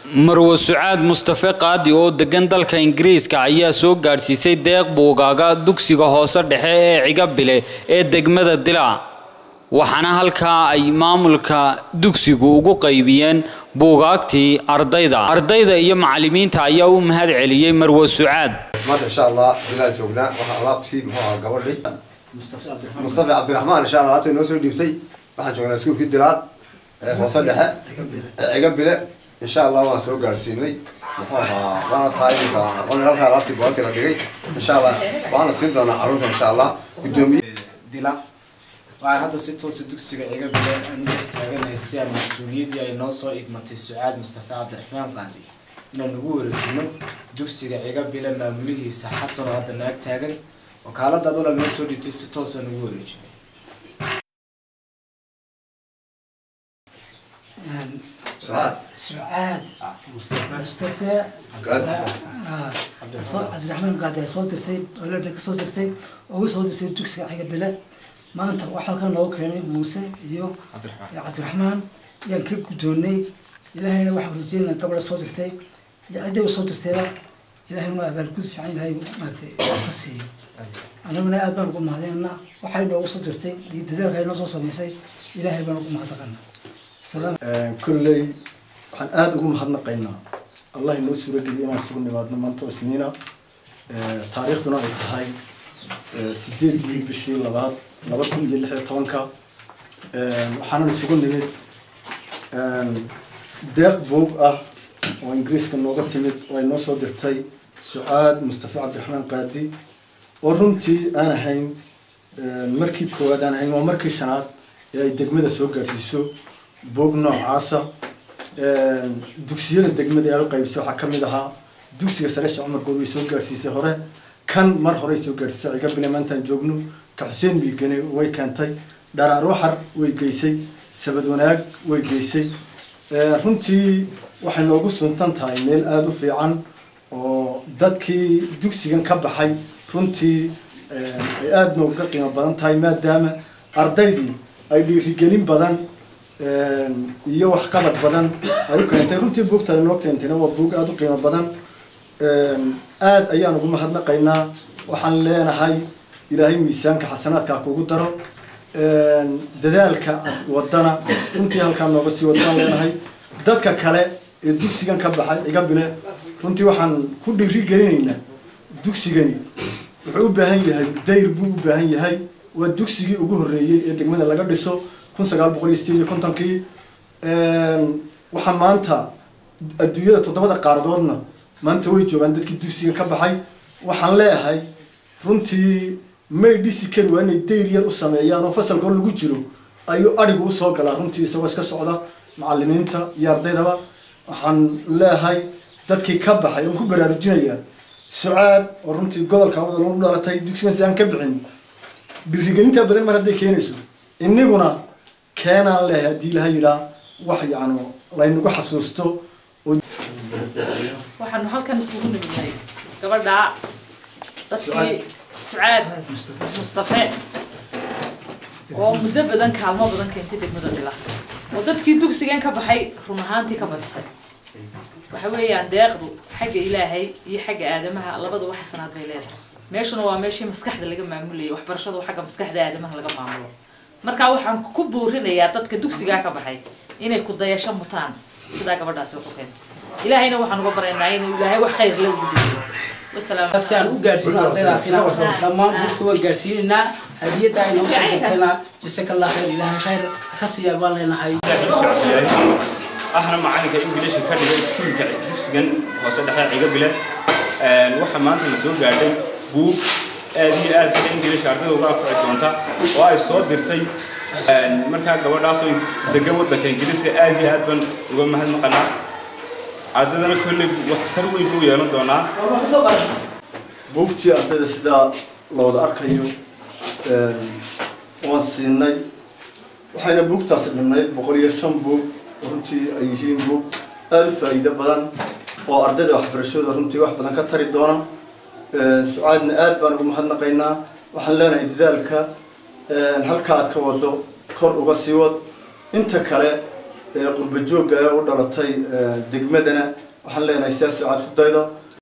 marwo sucaad mustafe qaadi oo degan dalka ingiriiska ayaa soo gaadhsiisay deeq buugaaga dugsiga hoose dhexe ee cigabile ee degmada dilaac waxaana halkaa ay maamulka dugsigu ugu qaybiyeen buugaagtii ardayda ardayda iyo macalimiinta ayaa u mahad celiyey marwo sucaad maanta insha allah bilaan joognaa waxaa alaabtii muxuu ahaa gabadhii mustafa cabdiraxmaan insha allah alaabta inoo soo dhiibtay waxaan joognaa iskuulkii dilaad ee hoose dhexe ee cigabile insha allah waan soo gaadhsiinay muxuu ahaa waana tahay qol halkaa alaabtii boortii la dhigay insha allah waana siin doonaa carruurta insha allah guddoomiye dila waxaan hadda si toosa dugsiga ciga bile aan u dhex taaganahay si aan mas-uuliyaddii ay noo soo igmatay sucaad mustafa cabdiraxmaan qaadi inaan ugu wareejino dugsiga ciga bile maamulihiisa xasan oo hadda naag taagan wakaalada adola noo soo dhiibtay si toosaan ugu wareejinay sucaad سعاد مصطفى عبد الرحمن قاعد soo dirtay olada ka soo dirtay ugu soo dirtay dugsiga ciga bile maanta waxaa halkan noogu keenay muuse iyo cabdiraxmaan yaan ka guddoonnay ilaahayna waxaan rajeynaa gabadha soo dirtay iyo cidday u soo dirtayba ilaahayna waa abaalgud fiican ilaahay maaragtay ka siiyo anaguna aad baan ugu mahadinaa waxay noogu soo dirtay iyo dadaalka ay noo soo samaysay ilaahay baan ugu mahadnaqanaa salaam kolley waxaan aada ugu mahadnaqaynaa allah inoo suurageliya inaan isugu nimaadno maanta isniina taariikhduna ay tahay sideedii bishii labaad laba kun iyo lix iyo tobanka waxaanan isugu nimid deeq buug ah oo ingiriiska nooga timid oo ay noo soo dirtay sucaad mustafa cabdiraxmaan qaadi oo runtii aan ahayn markii koowaad aan ahayn waa markii shanaad ee ay degmada soo gaadhsiiso buug noocaasa dugsiyada degmada ee ay u qaybisay waxaa ka mid ahaa dugsiga sare sheekh cumar good way soo gaadhsiisay hore kan mar horey soo gaadhsiisay ciga bile maantaan joogno ka xuseen biigane way keentay dharaar waxar way geysay sabad wanaag way geysay runtii waxay noogu suntan tahay meel aada u fiican oo dadkii dugsigan ka baxay runtii ay aada nooga qiimo badan tahay maadaama ardaydii ay dhiirigelin badan iyo waxqabad badan ay u keentay runtii buugta ay noo keentayna waa buug aada u qiimo badan aada ayaan ugu mahadnaqaynaa waxaan leenahay ilaahay miisaanka xasanaadkaa kugu daro dadaalka ad wadana runtii halkaa nooga sii wadaan leenahay dadka kale ee dugsigan ka baxay ciga bile runtii waxaan ku dhiiri gelinaynaa dugsigani wuxuu u baahan yahay dayr buu u baahan yahay waa dugsigii ugu horreeyey ee degmada laga dhiso kun sagaal boqol iyo sideed iyo kontonkii waxaa maanta adduunyada toddobada qaaradoodna maanta way joogaan dadkii dugsiga ka baxay waxaan leeyahay runtii may dhisi kari waa inay dayr yar u sameeyaan oo fasalkoo lagu jiro ayuu adhigu usoo galaa runtii isagoo iska socda macalimiinta iyo ardaydaba waxaan leeyahay dadkii ka baxay oon ku baraarujinayaa sucaad oo runtii gobolka wada lagu dhalatay dugsigan si aan ka bixin dhiirigelinta badan mar hadday keenayso iniguna keenaan leeyahay haddii ilaha yidhaa wax yacnu laynagu xasuusto waxaanu halkan iskugu nimidnay gabadha dadkii sucaad mustafe oo muddo badan kaalmo badan keentay degmada dila oo dadkii dugsigan ka baxay run ahaantii ka badisay waxa weeyaan deeqdu xagga ilaahay iyo xagga aadamaha labadaba xasanaad bay leedahay meeshuna waa meeshii maskaxda laga maamulayay waxbarashadu xagga maskaxda aadamaha laga maamulo marka waxaan ku buurinayaa dadka dugsigaa ka baxay inay ku dayasho mutaan sidaa gabadhaasi ku keentay ilaahayna waxaan uga baryaynaa inuu ilaahay wax khayr la ugu dhiiyo wasalaam si aan u gaarsiino ardaydaasina dhammaan buugta waa gaarsiinaynaa hadiyadda ay noo soo dirtayna jasaka allah khayr ilaahay khayr ka siiya baan leenahay ahna macalinka ingiliishka ka dhigay iskuulka dugsigan hoose dhexe ciga bile waxaa maanta la soo gaadhay buug aad iyo aad xagga ingiliishka ardayda uga anfici doonta oo ay soo dirtay markaa gabadhaasoo degan waddanka ingiliiska aad iyo aad baan uga mahadnaqanaa ardaydana kolley waxtar weyn buu yeelan doonaa buugtii ardayda sidaa looda arkayo waan siinay waxayna buugtaasi dhamnayd boqol iyo shan buug runtii ay yihiin buug aada u faa'iido badan oo ardayda waxbarashadooda runtii wax badan ka tari doona sucaadna aad baan ugu mahadnaqaynaa waxaan leenahay dadaalka halka aad ka wado kor uga sii wad inta kale ee qurba joogga ee u dhalatay degmadana waxaan leenahay sidaa sucaad ku daydo